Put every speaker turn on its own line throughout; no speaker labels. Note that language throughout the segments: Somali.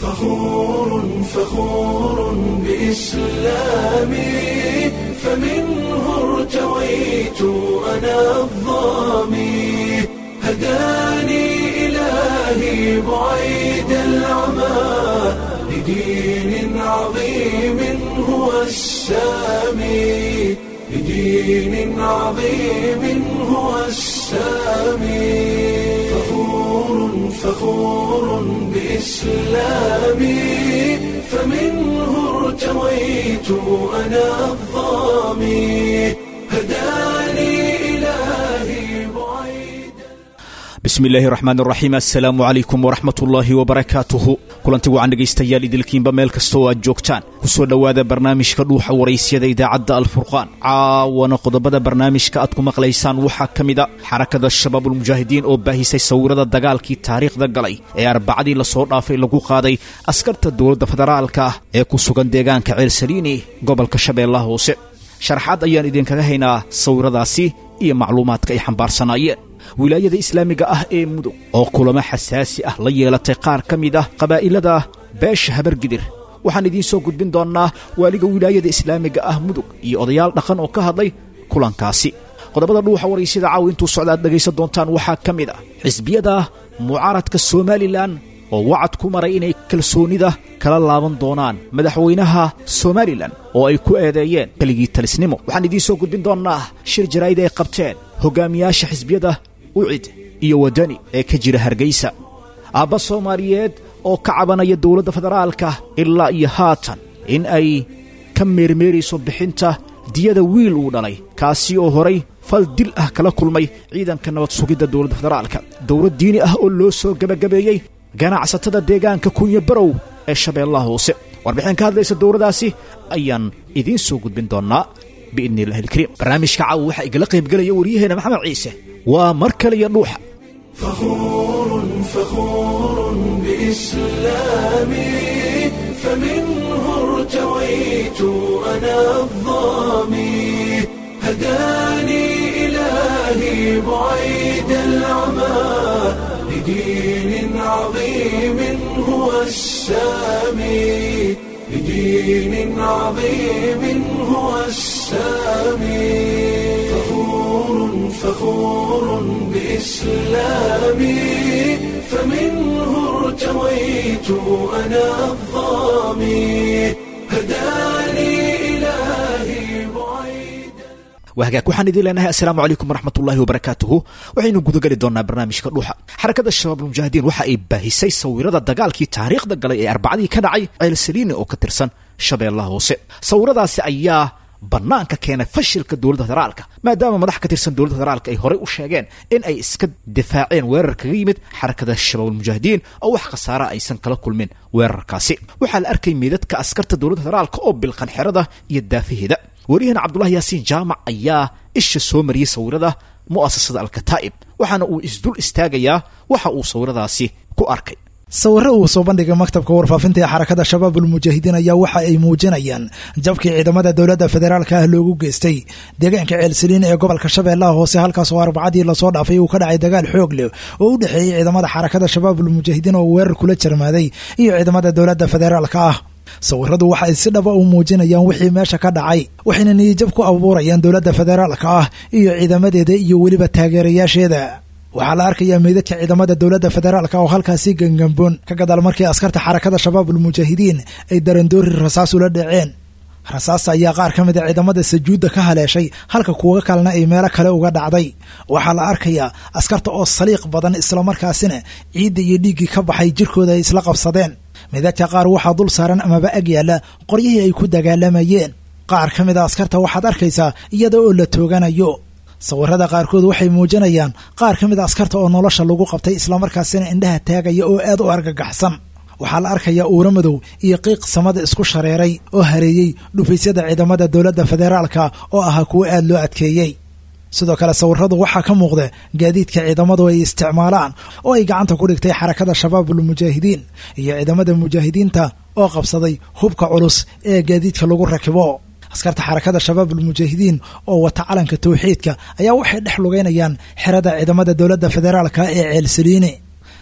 فخور فخور بإسلامي فمنه ارتويت أنا الظامي هداني إلهي بعيد العمى لدين عظيم هو السامي لدين عظيم هو السامي فخور فخور بإسلامي فمنه ارتويت أنا الظامي هداني إلهي بعيد
bismi illaahi raxmaan raxiim assalaamu calaykum waraxmat ullaahi wabarakaatuhu kulanti wacan dhegaystayaal idilkiinba meel kasta oo aad joogtaan ku soo dhowaada barnaamijka dhuuxa waraysyada idaacadda alfurqaan caawana qodobada barnaamijka aad ku maqlaysaan waxaa ka mid a xarakada shabaabulmujaahidiin oo baahisay sawirada dagaalkii taariikhda galay ee arbacadii lasoo dhaafay lagu qaaday askarta dowladda federaalka ah ee ku sugan deegaanka ceelsaliini gobolka shabeellaha hoose sharaxaad ayaan idinkaga haynaa sawiradaasi iyo macluumaadka ay xambaarsanaayeen wilaayada islaamiga ah ee mudug oo kulamo xasaasi ah la yeelatay qaar ka mid ah qabaa'ilada beesha habargidir waxaan idiin soo gudbin doonnaa waaliga wilaayada islaamiga ah mudug iyo odayaal dhaqan oo ka hadlay kulankaasi qodobada dhuuxa waraysyada caawi intuu socda aad dhegaysan doontaan waxaa ka mid ah xisbiyada mucaaradka somalilan oo wacad ku maray inay kalsoonida kala laaban doonaan madaxweynaha somalilan oo ay ku eedeeyeen keligii talisnimo waxaan idiin soo gudbin doonnaa shir jaraa'id ay qabteen hogaamiyaasha xisbiyada ucid iyo waddani ee ka jira hargaysa aabba soomaaliyeed oo ka cabanaya dowladda federaalka ilaa iyo haatan in ay ka meermeerayso bixinta diyada wiil uu dhalay kaasi oo horay fal dil ah kala kulmay ciidanka nabad sugidda dowladda federaalka dowlad diini ah oo loo soo gebagabeeyey ganacsatada deegaanka kunya barow ee shabeellaha hoose warbixin ka hadlaysa dowladdaasi ayaan idiin soo gudbin doonnaa biidni illahi alkariim barnaamijka caawa waxaa igala qaybgelaya waryaheena maxamed ciise waa mar kale iyo dhuuxa
فخور فخور بإسلامي فمنه ارتويت أنا الظامي هداني إلهي بعيد العمى لدين عظيم هو السامي لدين عظيم هو السامي فخور فخور بإسلامي فمنه ارتويت أنا الظامي هداني إلهي بعيد
wahagaag waxaan idiin leenahay assalaamu calaykum waraxmatullaahi wabarakaatuhu waxaynu gudageli doonnaa barnaamijka dhuuxa xarakada shabaabulmujaahidiin waxa ay baahisay sawirada dagaalkii taariikhda galay ee arbacadii ka dhacay ceelsaliini oo ka tirsan shabeellaha hoose sawiradaasi ayaa bannaanka keenay fashilka dowladda federaalka maadaama madax ka tirsan dowladda federaalka ay horey u sheegeen in ay iska difaaceen weerar kaga yimid xarakada shabaabulmujaahidiin oo wax khasaara aysan kala kulmin weerarkaasi waxaa la arkay meydadka askarta dowladda federaalka oo bilqan xerada iyo daafaheeda waryahan cabdulahi yaasiin jaamac ayaa isha soo mariyey sawirada mu'asasada alkataa'ib waxaana uu isdul istaagayaa waxa uu sawiradaasi ku arkay
sawirro uu soo bandhigay maktabka warfaafinta ee xarakada shabaabulmujaahidiin ayaa waxa ay muujinayaan jabkii ciidamada dowladda federaalka ah loogu geystay deegaanka ceelsaliin ee gobolka shabeellaha hoose halkaas oo arbacadii lasoo dhaafay uu ka dhacay dagaal xoog leh oo u dhexeeyey ciidamada xarakada shabaabulmujaahidiin oo weerar kula jarmaaday iyo ciidamada dowladda federaalka ah sawiradu waxa ay si dhaba u muujinayaan wixii meesha ka dhacay waxayna niyijab ku abuurayaan dowladda federaalka ah iyo ciidamadeeda iyo weliba taageerayaasheeda waxaa la arkayaa meydadka ciidamada dowladda federaalka oo halkaasi gangamboon ka gadaal markii askarta xarakada shabaabulmujaahidiin ay darandoori rasaas ula dhaceen rasaasta ayaa qaar ka mid a ciidamada sajuudda ka haleeshay halka kuwa kalena ay meelo kale uga dhacday waxaa la arkayaa askarta oo saliiq badan islamarkaasina ciidda iyo dhiiggii ka baxay jirkooda ay isla qabsadeen meydadka qaar waxaa dul saaran amaba ag yaalla qoryihii ay ku dagaalamayeen qaar ka mid a askarta waxaad arkaysaa iyada oo la tooganayo sawirada qaarkood waxay muujinayaan qaar ka mid a askarta oo nolosha lagu qabtay islamarkaasina indhaha taagaya oo aad u argagaxsan waxaa la arkayaa uuro madow iyo qiiq samada isku shareeray oo hareeyey dhufaysyada ciidamada dowladda federaalka oo ahaa kuwo aad loo adkeeyey sidoo kale sawiradu waxaa ka muuqda gaadiidka ciidamadu ay isticmaalaan oo ay gacanta ku dhigtay xarakada shabaabulmujaahidiin iyo ciidamada mujaahidiinta oo qabsaday hubka culus ee gaadiidka lagu rakibo askarta xarakada shabaabulmujaahidiin oo wata calanka tawxiidka ayaa waxay dhex lugeynayaan xerada ciidamada dowladda federaalka ee ceelsaliini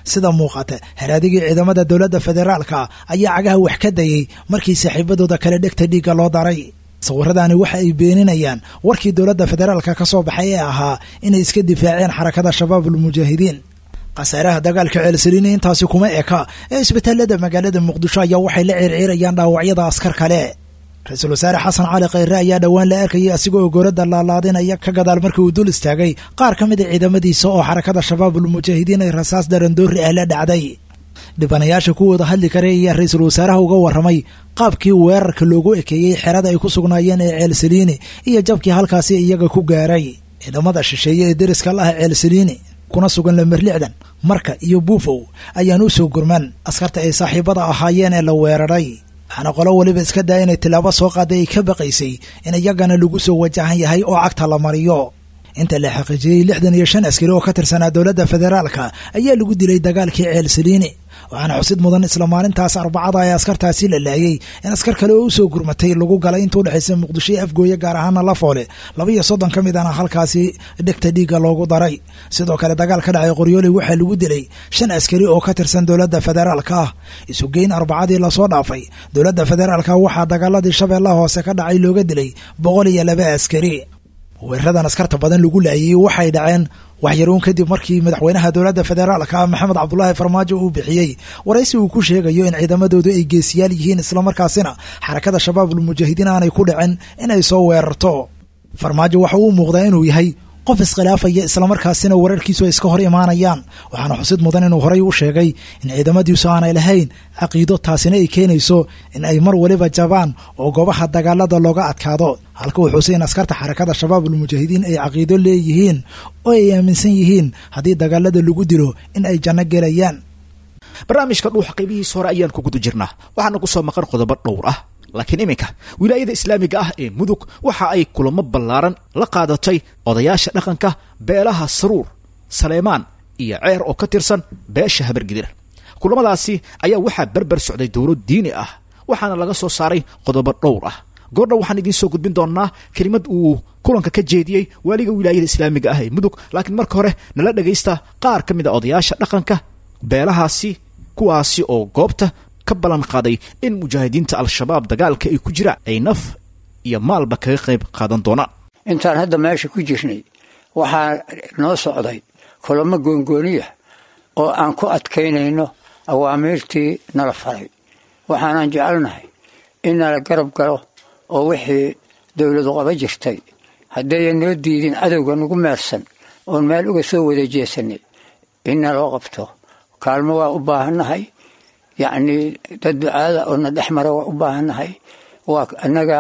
sida muuqata haraadigii ciidamada dowladda federaalka ayaa cagaha wax ka dayey markii saaxiibadooda kale dhegta dhiigga loo daray sawiradaani waxa ay beeninayaan warkii dowladda federaalka ka soo baxay ee ahaa inay iska difaaceen xarakada shabaabul mujaahidiin khasaaraha dagaalka ceelsaliini intaasi kuma eka ee isbitaalada magaalada muqdisho ayaa waxay la circiirayaan dhaawacyada askar kale ra-iisul wasaare xasan cali khayre ayaa dhowaan la arkayay asigoo goorada laalaadinaya ka gadaal markii uu dul istaagay qaar ka mida ciidamadiisa oo xarakada shabaabul mujaahidiin ay rasaas darandoori ah la dhacday dhibanayaasha kuwooda hadli kare ayaa ra-iisul wasaaraha uga warramay qaabkii weerarka loogu ekeeyey xerada ay ku sugnaayeen ee ceelsaliini iyo jabkii halkaasi iyaga ku gaaray ciidamada shisheeye ee deriska la ah ceelsaliini kuna sugan lamerlixdan marka iyo buufow ayaan u soo gurman askarta ay saaxiibada ahaayeen ee la weeraray waxaana qolo weliba iska daa inay tilaabo soo qaaday ay ka baqaysay in iyagana lagu soo wajahan yahay oo cagta la mariyo inta la xaqiijiyey lixdan iyo shan askari oo ka tirsanaa dowladda federaalka ayaa lagu dilay dagaalkii ceelsaliini waxaana xusid mudan isla maalintaas arbacada ee askartaasi la laayay in askar kale oo usoo gurmatay lagu galay inta udhexaysa muqdisho iyo afgooye gaar ahaana lafoole laba iyo soddon ka mid ana halkaasi dhegta dhiigga loogu daray sidoo kale dagaal ka dhacay qoryooley waxaa lagu dilay shan askari oo ka tirsan dowladda federaalka ah isugeyn arbacadii lasoo dhaafay dowladda federaalka waxaa dagaaladii shabeellaha hoose ka dhacay looga dilay boqol iyo laba askari weeraradan askarta badan lagu laayay waxay dhaceen waxyaruun kadib markii madaxweynaha dowladda federaalka maxamed cabdulaahi farmaajo uu bixiyey waraysi uu ku sheegayo in ciidamadoodu ay geesiyaal yihiin islamarkaasina xarakada shabaabul mujaahidiin aanay ku dhicin inay soo weerarto farmaajo waxa uu muuqdaa inuu yahay qof iskhilaafaya islamarkaasina wararkiisu ay iska hor imaanayaan waxaana xusid mudan inuu horay u sheegay in ciidamadiisu aanay lahayn caqiido taasina ay keenayso in ay mar waliba jabaan oo goobaha dagaalada looga adkaado halka uu xusay in askarta xarakada shabaabul mujaahidiin ay caqiido leeyihiin oo ay aaminsan yihiin haddii dagaalada lagu dilo in ay janno gelayaan
barnaamijka dhuuxa qaybihiisa hore ayaan ku guda jirnaa waxaana ku soo maqan qodobo dhowr ah laakiin iminka wilaayada islaamiga ah ee mudug waxa ay kulamo ballaaran la qaadatay odayaasha dhaqanka beelaha saruur saleemaan iyo ceer oo ka tirsan beesha habargidir kulamadaasi ayaa waxaa berber socday dowlad diini ah waxaana laga soo saaray qodobo dhowr ah goordhow waxaan idiin soo gudbin doonnaa kelimad uu kulanka ka jeediyey waaliga wilaayada islaamiga ah ee mudug laakiin marka hore nala dhagaysta qaar ka mid a odayaasha dhaqanka beelahaasi kuwaasi oo goobta ka ballan qaaday in mujaahidiinta al-shabaab dagaalka ay ku jiraan ay naf iyo maalba kaga qayb qaadan doonaan
intaan hadda meesha ku jirnay waxaa noo socday kulamo goongooniya oo aan ku adkaynayno awaamiirtii nala faray waxaanan jecelnahay in nala garab galo oo wixii dowladu qaba jirtay haddayan noo diidin cadowga nagu meersan oon meel uga soo wada jeesanay in naloo qabto kaalmo waa u baahannahay yacnii dad ducaada oo na dhex mara waa u baahannahay waa annaga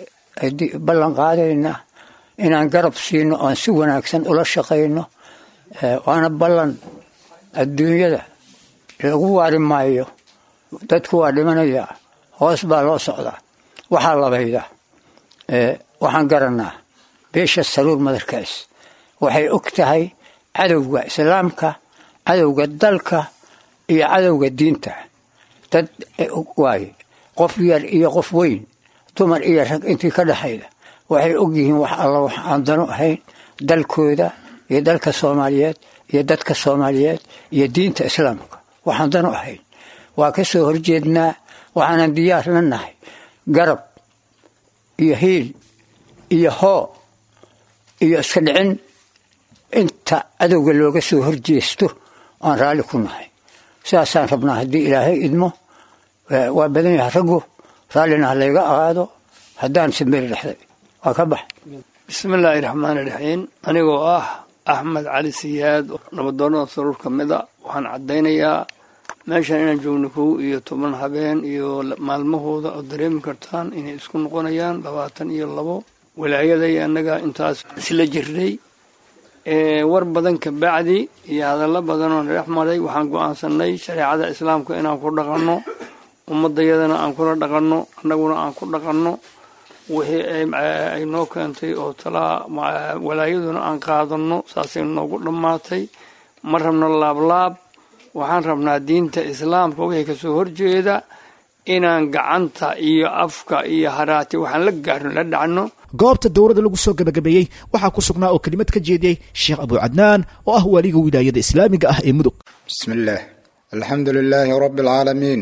ballan qaadayna inaan garab siino oon si wanaagsan ula shaqayno waana ballan adduunyada lagu waari maayo dadku waa dhimanayaa hoos baa loo socdaa waxaa labayda waxaan garanaa beesha saruur madarkaas waxay og tahay cadowga islaamka cadowga dalka iyo cadowga diinta dad waaye qof yar iyo qof weyn dumar iyo rag intii ka dhexayda waxay og yihiin wax alla wax aan dano ahayn dalkooda iyo dalka soomaaliyeed iyo dadka soomaaliyeed iyo diinta islaamka waxaan dano ahayn waa ka soo horjeednaa waxaanan diyaar la nahay garab iyo hiil iyo hoo iyo iska dhicin inta cadowga looga soo horjeesto aan raalli ku nahay sidaasaan rabnaa haddii ilaahay idmo waa badan yahay raggu raallina ha layga ahaado haddaan simberi dhexday waa ka bax
bismillaahi raxmaani raxiim anigoo ah axmed cali siyaad nabadoonnada saruur ka mida waxaan caddaynayaa meeshan inaan joogno kow iyo toban habeen iyo maalmahooda oo dareemi kartaan inay isku noqonayaan labaatan iyo labo walaayaday annaga intaas isla jirnay war badan ka bacdi iyo hadallo badan oo nadhex maray waxaan go-aansanay shareecada islaamka inaan ku dhaqanno ummadayadana aan kula dhaqanno annaguna aan ku dhaqanno wixii ay noo keentay oo talaa walaayaduna aan qaadanno saasay noogu dhammaatay ma rabno laablaab waxaan rabnaa diinta islaamka wixii kasoo horjeeda inaan gacanta iyo afka iyo haraati waxaan la gaarno la dhacno
goobta dowladda lagu soo gabagabeeyey waxaa ku sugnaa oo kelimad ka jeediyey sheekh abu cadnaan oo ah waaliga wilaayada islaamiga ah ee mudug
bismillaah alxamdu lilaahi rabi اlcaalamiin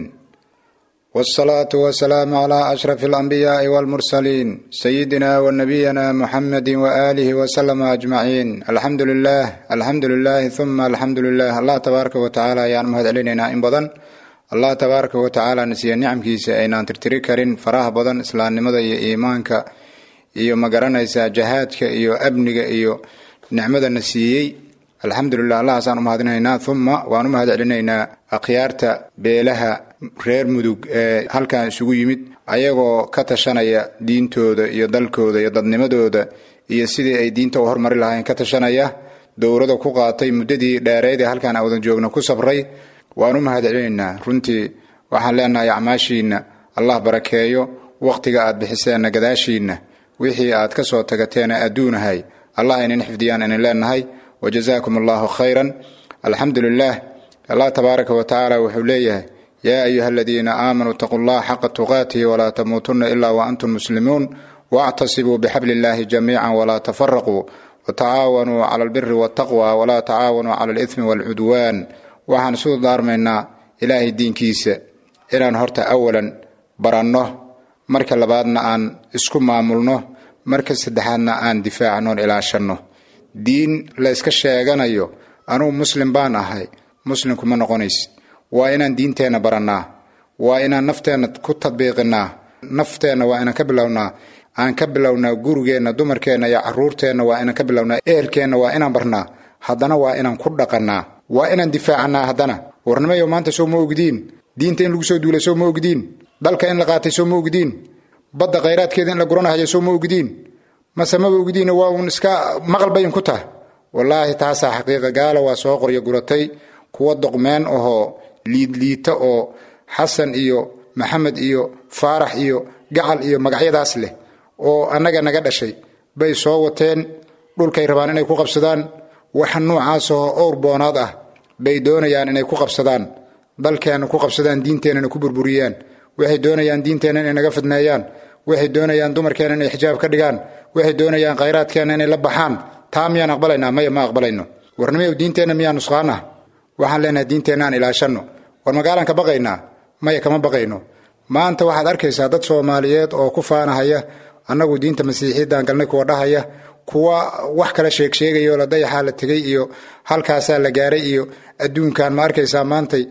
wاsalaatu wasalaamu cla ashraf اlanbiyaai wاlmursaliin sayidina wanabiyina muxamedi waaalihi waslama ajmaciin alxamdu lilah alxamdu lilahi uma alxamdu lilah allah tabaaraka wa tacaala ayaan mahad celinaynaa in badan allah tabaaraka wa tacaala nasiiya nicamkiisa aynaan tirtiri karin faraha badan islaamnimada iyo iimaanka iyo magaranaysaa jahaadka iyo amniga iyo nicmadana siiyey alxamdulilah allahaasaan umahadinaynaa uma waan u mahad celinaynaa akhyaarta beelaha reer mudug ee halkan isugu yimid ayagoo ka tashanaya diintooda iyo dalkooda iyo dadnimadooda iyo sidii ay diinta u hormari lahaayeen ka tashanaya dowrada ku qaatay muddadii dheereyd ee halkaan aan wadan joogno ku sabray waan u mahad celinaynaa runtii waxaan leenahay acmaashiinna allah barakeeyo wakhtiga aad bixiseenna gadaashiinna wixii aad ka soo tagateena adduunahay allah inin xifdiyaan inin leenahay wajazaakum allahu khayran alxamdu lilah allah tabaaraka wa tacaala wuxuu leeyahay yaa ayuha aladiina aamanuu itaquu llaha xaqa tuqaatihi walaa tamuutunna ilaa waantum muslimuun waactasibuu bixabli illahi jamiica walaa tafaraquu watacaawanuu cala albiri waltaqwa walaa tacaawanuu cala alithmi waalcudwaan waxaan isu daarmaynaa ilaahay diinkiisa inaan horta awalan baranno marka labaadna aan isku maamulno marka saddexaadna aan difaacnoon ilaashanno diin la yska sheeganayo anugu muslim baan ahay muslimku ma noqonaysid waa inaan diinteenna barannaa waa inaan nafteenna ku tadbiiqinaa nafteenna waa inaan ka bilownaa aan ka bilownaa gurigeenna dumarkeenna iyo caruurteenna waa inaan ka bilownaa ehelkeenna waa inaan barnaa haddana waa inaan ku dhaqannaa waa inaan difaacannaa haddana warnimayo maanta soo ma ogdiin diinta in lagu soo duulay soo ma ogdiin dalka in la qaatay soo ma ogdiin badda khayraadkeeda in la guranahayo soo ma ogdiin mase maba ogdiin waa uun iska maqal bayin ku tah wallaahi taasaa xaqiiqa gaala waa soo qoryo guratay kuwa doqmeen ahoo liidliita oo xasan iyo maxamed iyo faarax iyo gacal iyo magacyadaas leh oo annaga naga dhashay bay soo wateen dhulkay rabaan inay ku qabsadaan waxa noocaasoo owr boonaad ah bay doonayaan inay ku qabsadaan dalkeenna ku qabsadaan diinteennana ku burburiyaan waxay doonayaan diinteenna inay naga fidneeyaan waxay doonayaan dumarkeenna inay xijaab ka dhigaan waxay doonayaan khayraadkeenna inay la baxaan taa miyaan aqbalaynaa maya ma aqbalayno warnimayow diinteenna miyaa nusqaanah waxaan leenahay diinteenna aan ilaashanno war magaalaan ka baqaynaa maya kama baqayno maanta waxaad arkaysaa dad soomaaliyeed oo ku faanahaya annagu diinta masiixiyaddaan galnay kuwa dhahaya kuwa wax kala sheegsheegayo la dayaxaa la tegay iyo halkaasaa la gaaray iyo adduunkan ma arkaysaa maantay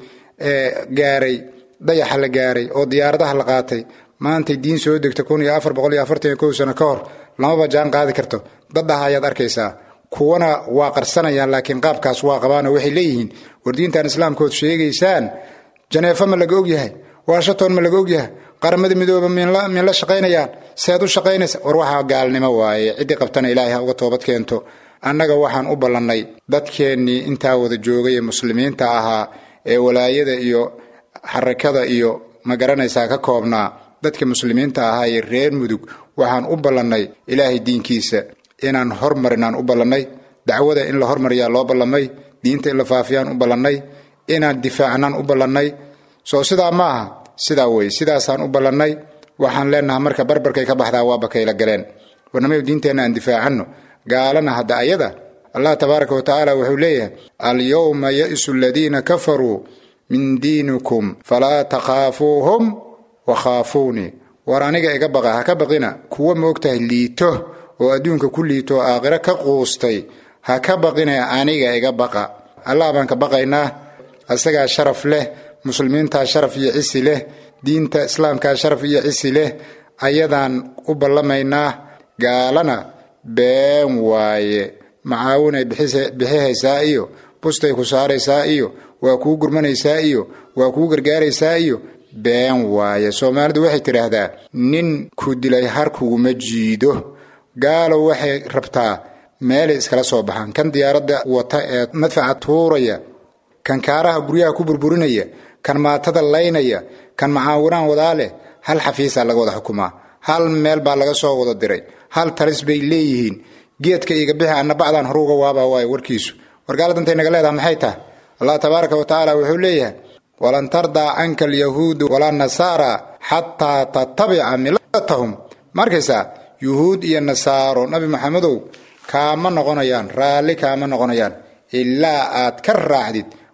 gaaray dayaxa la gaaray oo diyaaradaha la qaatay maantay diin soo degta kun iyo afar boqol iyo afartan iyo kow sano ka hor lamaba jaan qaadi karto daddaha ayaad arkaysaa kuwana waa qarsanayaan laakiin qaabkaas waa qabaanoo waxay leeyihiin war diintan islaamkood sheegaysaan janeefo ma laga ogyahay washington ma laga ogyahay qaramada midooba min la shaqaynayaan seed u shaqaynaysa war waxaa gaalnimo waaye ciddii qabtana ilaahay ha uga toobad keento annaga waxaan u ballannay dadkeennii intaa wada joogay ee muslimiinta ahaa ee walaayada iyo xarakada iyo ma garanaysaa ka koobnaa dadka muslimiinta ahaa ee reer mudug waxaan u ballannay ilaahay diinkiisa inaan hormarinaan u ballannay dacwada in la hormariyaa loo ballamay diinta in la faafiyaan u ballannay inaan difaacnaan u ballannay soo sidaa ma aha sidaa wey sidaasaan u ballannay waxaan leenaha marka barbarkay ka baxdaa waa bakayla galeen warnamayo diinteenna aan difaacanno gaalana hadda ayada allah tabaaraka wa tacaala wuxuu leeyahay alyowma ya'isu aladiina kafaruu min diinikum falaa takhaafuuhum wakhaafuunii war aniga iga baqa ha ka baqina kuwa ma ogtahay liito oo adduunka ku liito oo aakhiro ka quustay ha ka baqina aniga iga baqa allah baan ka baqaynaa asagaa sharaf leh muslimiintaa sharaf iyo cisi leh diinta islaamkaa sharaf iyo cisi leh ayadaan u ballamaynaa gaalana been waaye macaawinay bixihaysaa iyo bustay ku saaraysaa iyo waa kuu gurmanaysaa iyo waa kuu gargaaraysaa iyo been waaye soomaalidu waxay tidhaahdaa nin ku dilay har kuguma jiido gaalo waxay rabtaa meelay iskala soo baxaan kan diyaaradda wata ee madfaca tuuraya kan kaaraha guryaha ku burburinaya kan maatada laynaya kan macaawinaan wadaa leh hal xafiisaa laga wada xukumaa hal meel baa laga soo wada diray hal talis bay leeyihiin geedka iga bixi anna bacdaan horuuga waabaa waayo warkiisu wargaala dantay naga leedaha maxay tahay allah tabaaraka wa tacaala wuxuu leeyahay walan tardaa canka alyahuudu walaa nasaara xataa tatabica milatahum ma arkaysaa yuhuud iyo nasaaro nabi maxamedow kaama noqonayaan raalli kaama noqonayaan ilaa aad ka raacdid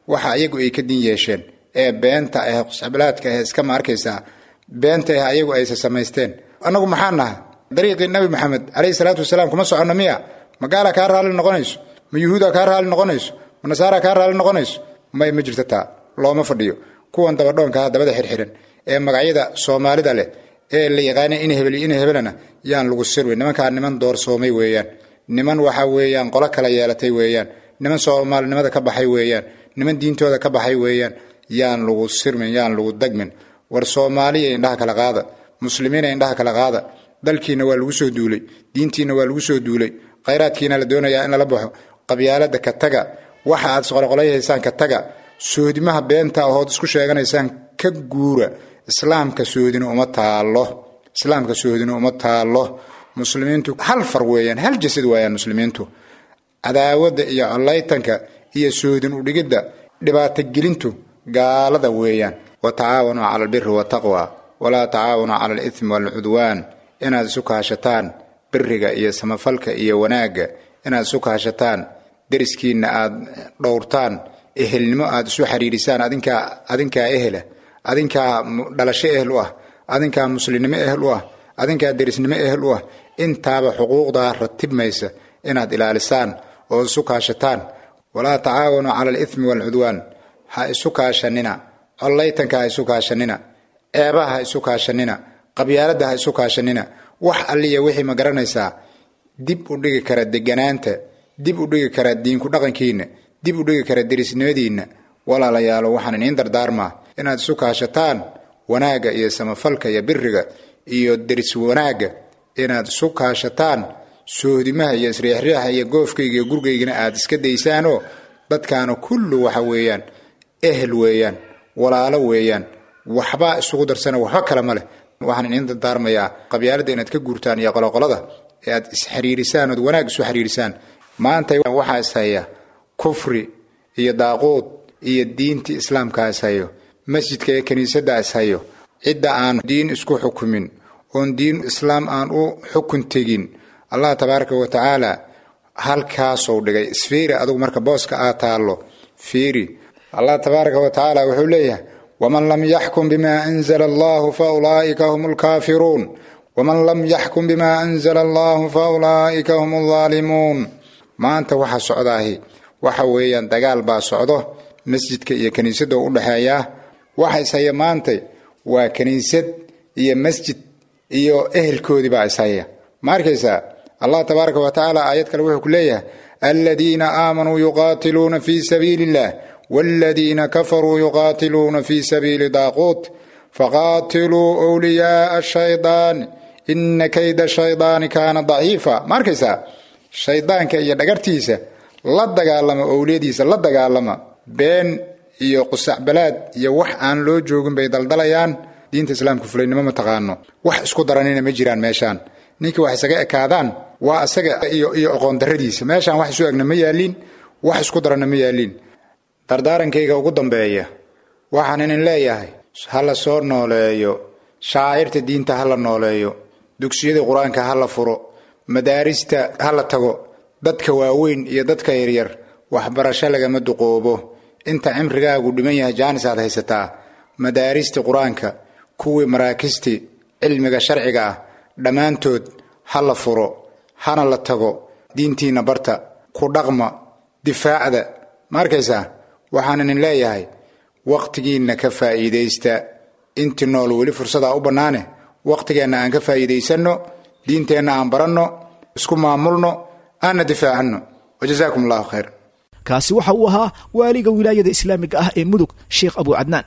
waxa ayagu ay ka din yeesheen ee beenta ah quscabalaadka ah iska ma arkaysaa beenta ah ayagu aysa samaysteen annagu maxaa naha dariiqii nabi maxamed calayhi salaatu wasalaam kuma soconno miya ma gaala kaa raalli noqonayso ma yuhuuda kaa raalli noqonayso ma nasaara kaa raalli noqonayso may ma jirto taa looma fadhiyo kuwan dabadhoonkaha dabada xirxiran ee magacyada soomaalida leh ee la yaqaana in hebel in hebelana yaan lagu sirway nimankaa niman doorsoomay weeyaan niman waxa weeyaan qolo kala yeelatay weeyaan niman soomaalinimada ka baxay weeyaan niman diintooda ka baxay weeyaan yaan lagu sirmin yaan lagu dagmin war soomaaliya indhaha kala qaada muslimiina indhaha kala qaada dalkiina waa lagu soo duulay diintiina waa lagu soo duulay khayraadkiina la doonayaa in lala baxo qabyaalada ka taga waxa aad isqolqolayhaysaan ka taga soodimaha beenta ahood isku sheeganaysaan ka guura islaamka soodina uma taalo islaamka soodina uma taalo muslimiintu hal far weeyaan hal jasad waayaan muslimiintu cadaawada iyo collaytanka iyo soodin udhigidda dhibaatogelintu gaalada weeyaan wa tacaawanuu cala albiri wataqwa walaa tacaawanuu cala alithmi waalcudwaan inaad isu kaashataan biriga iyo samafalka iyo wanaagga inaad isu kaashataan deriskiinna aad dhowrtaan ehelnimo aad isu xiriirisaan adinkaa adinkaa ehela adinkaa dhalasho ehel u ah adinkaa muslimnimo ehel u ah adinkaa derisnimo ehel u ah intaaba xuquuqdaa ratibmaysa inaad ilaalisaan oo isu kaashataan walaa tacaawanuu cala alithmi waalcudwaan ha isu kaashanina collaytanka ha isu kaashanina ceebaha ha isu kaashanina qabyaaladda ha isu kaashanina wax alliya wixii ma garanaysaa dib u dhigi kara deganaanta dib u dhigi kara diinku dhaqankiinna dib u dhigi kara derisnimadiinna walaalayaalo waxaan iniin dardaarmaa inaad isu kaashataan wanaagga iyo samafalka iyo biriga iyo deris wanaagga inaad isu kaashataan soodimaha iyo isriixriixa iyo goofkayga iyo gurgaygana aad iska daysaanoo dadkaana kullu waxa weeyaan ehel weeyaan walaalo weeyaan waxbaa isugu darsana waxba kale ma leh waxaan iniin dardaarmayaa qabyaaladda inaad ka guurtaan iyo qoloqolada ee aad isxiriirisaan ood wanaag isu xiriirisaan maanta waxaa ishaya kufri iyo daaquud iyo diintii islaamkaa ishayo masjidka iyo kiniisadda ishayo cidda aan diin isku xukumin oon diin islaam aan u xukun tegin allah tabaaraka wa tacaala halkaasou dhigay isfiiri adugu marka booska aad taallo fiiri allah tabaaraka wa tacaala wuxuu leeyahay waman lam yaxkum bima anzala allahu fa ulaa'ika hum lkaafiruun waman lam yaxkum bima anzala allahu fa ulaa'ika hum aldaalimuun maanta waxa socdaahi waxa weeyaan dagaal baa socdo masjidka iyo kiniisadda u dhexeeyaa waxa ishaya maantay waa kiniisad iyo masjid iyo ehelkoodii baa ishaya ma arkaysaa allah tabaaraka wa tacaala aayad kale wuxuu ku leeyahay aladiina aamanuu yuqaatiluuna fi sabiili illah waaladiina kafaruu yuqaatiluuna fi sabiili daaquut faqaatiluu wliyaaa shaydaani ina kayda shaydaani kaana daciifa ma arkaysaa shaydaanka iyo dhagartiisa la dagaalama owliyadiisa la dagaalama been iyo qusacbalaad iyo wax aan loo joogin bay daldalayaan diinta islaamka fulaynimo ma taqaano wax isku daranina ma jiraan meeshaan ninkii wax isaga ekaadaan waa isaga iyo iyo aqoon daradiisa meeshaan wax isu egna ma yaaliin wax isku daranna ma yaaliin dardaarankayga ugu dambeeya waxaan inin leeyahay ha la soo nooleeyo shaacirta diinta ha la nooleeyo dugsiyada qur-aanka ha la furo madaarista ha la tago dadka waaweyn iyo dadka yaryar waxbarasho lagama duqoobo inta cimrigaagu dhiman yahay jaanis aad haysataa madaaristi qur-aanka kuwii maraakisti cilmiga sharciga ah dhammaantood ha la furo hana la tago diintiinna barta ku dhaqma difaacda ma arkaysaa waxaan inin leeyahay wakhtigiinna ka faa'iidaysta inti nool weli fursadaa u bannaane wakhtigeenna aan ka faa'iidaysanno diinteenna aan baranno isku maamulno aanna difaacanno wajazaakum allahu khayr
kaasi waxa uu ahaa waaliga wilaayada islaamiga ah ee mudug sheekh abu cadnaan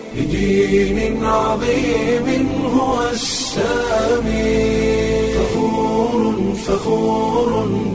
بدين عظيم هو السامي فخور فخور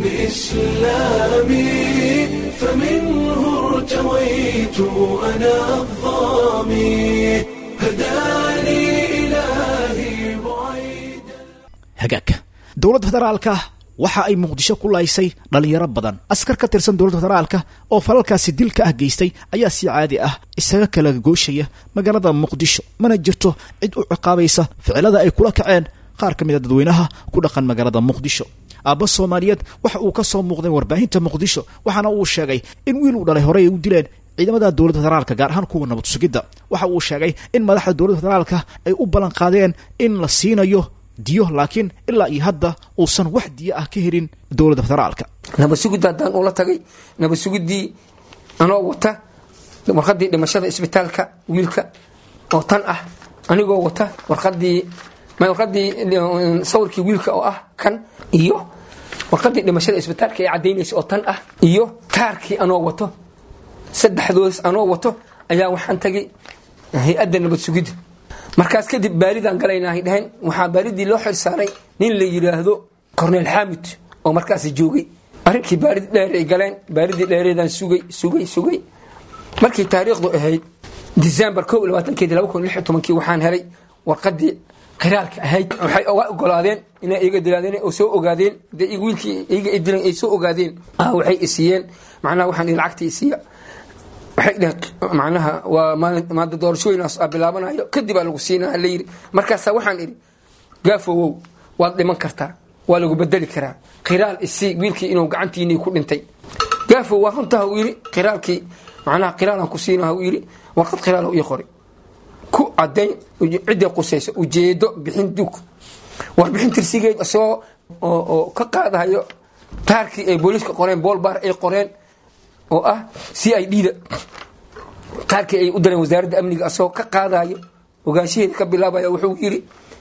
بإسلامي فمنه ارتويت أنا الظامي هداني إلهي بعيد
hagaagka dowladda federaalka waxa ay muqdisho ku laysay dhallinyaro badan askar ka tirsan dowladda federaalka oo falalkaasi dilka ah geystay ayaa si caadi ah isaga kala gooshaya magaalada muqdisho mana jirto cid u ciqaabaysa ficilada ay kula kaceen qaar ka mid a dadweynaha ku dhaqan magaalada muqdisho aabba soomaaliyeed waxa uu ka soo muuqday warbaahinta muqdisho waxaana uu sheegay in wiil uu dhalay horey ay u dileen ciidamada dowladda federaalka gaar ahaan kuwa nabad sugidda waxa uu sheegay in madaxda dowladda federaalka ay u ballan qaadeen in la siinayo diyo laakiin ilaa iyo hadda uusan wax diyo ah ka helin dowladda federaalka
nabad sugidda haddaan ula tagay nabad sugiddii anoo wata warqadii dhimashada isbitaalka wiilka oo tan ah anigoo wata warqadii warqadii sawirkii wiilka oo ah kan iyo warqadii dhimashada isbitaalka ee cadaynaysa oo tan ah iyo kaarkii anoo wato saddexdoos anoo wato ayaa waxaan tagay hay-adda nabad sugidda markaas kadib baaridaan galaynahay dhaheen waxaa baaridii loo xil saaray nin la yidhaahdo corneel xamid oo markaas joogay arrinkii baarid dheer ay galeen baaridii dheereedaan sugay sugay sugay markii taariikhdu ahayd december ko labaatankeedi laba kun lix iyo tobankii waxaan helay warqadii khiraalka ahayd waxay oga ogolaadeen inay iga dilaadeen oo soo ogaadeen dee wiilkii iga dilan ay soo ogaadeen waxay isiiyeen macnaha waxaan ihi lacagtii isiiya waxay dheheen macnaha waa maalin maada doorashooyinaas aa bilaabanayo kadib aa lagu siinaa la yidhi markaasaa waxaan idhi gaafowow waad dhiman kartaa waa lagu bedeli karaa khiraal isii wiilkii inuu gacantiinii ku dhintay gaafow waa runtaha uu yidhi khiraalkii macnaha khiraalaan ku siinaha uu yidhi warqad khiraal ii qori ku cadayn ciddii qusayso ujeedo bixin dug warbixin tirsigeed isagoo oo ka qaadahayo taarkii ay booliiska qoreen boolbaar ay qoreen oo ah c i d da taarkii ay u dareen wasaaradda amniga asagoo ka qaadayo ogaanshaheeda ka bilaabaya wuxuu yidhi